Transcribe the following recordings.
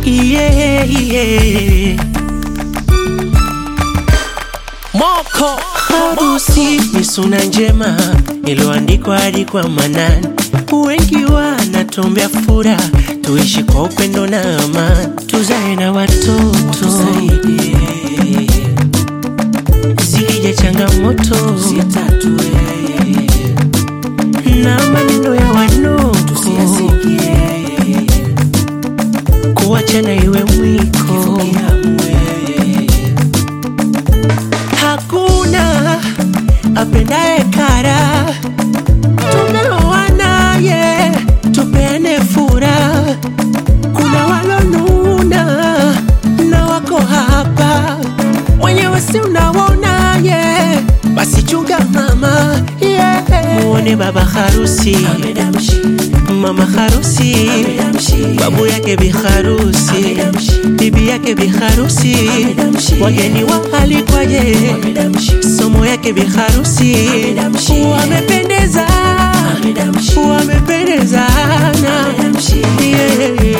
yeah, yeah. Moko harusi ni suna njema iliyoandikwa hadi kwa manani. Wengi wanatuombea furaha, tuishi kwa upendo na amani, tuzae na watoto zikija changamoto na maneno ya wanoko kuachana iwe mwiko hakuna apendaye kara tumeoana ye tupeane furaha kuna walonuna na wako hapa wenyewe si unaona ye basi chunga mama yeah. muone baba harusi mama harusi babu yake biharusi bibi yake biharusi wageni waalikwaje somo yake biharusi wamependeza wamependezana yeah.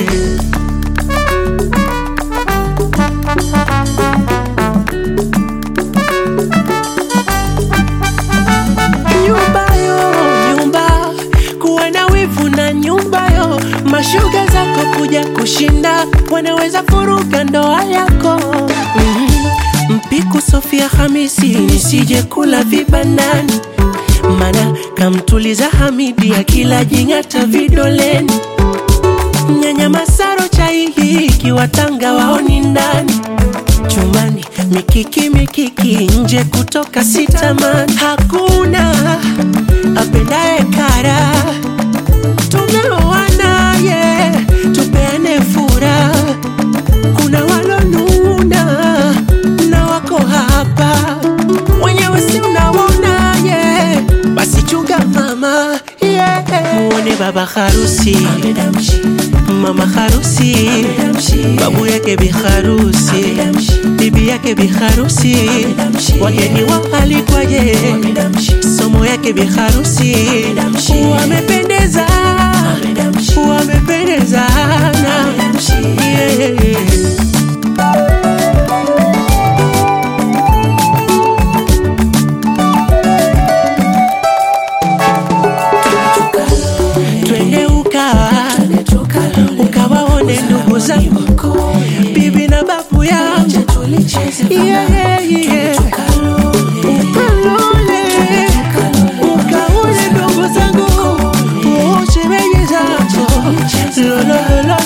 nyumba yo nyumba kuwa na wivu na nyumba yo mashuga zako kuja kushinda wanaweza furuga ndoa yako mm mpiku sofia hamisi nisije kula vibandani mana kamtuliza hamidi akila jing'ata vidoleni nyanya masaro chai hii ikiwatanga waoni ndani chumani mikiki mikiki nje kutoka sitamani hakuna apendaye kara tumeoana ye tupeane furaha kuna walonuna na wako hapa wenyewe si unaona ye basi chunga mama yeah. muone baba harusi mama harusi babu yake biharusi bibi yake biharusi wageni waalikwaje somo yake biharusi wamependeza wamependezana yeah. twende ukawa ukawaone ndugu zangu bibi na babu yangu yeah, yeah, yeah. ukalole ukaone ndugu zangu shemeji zako lololo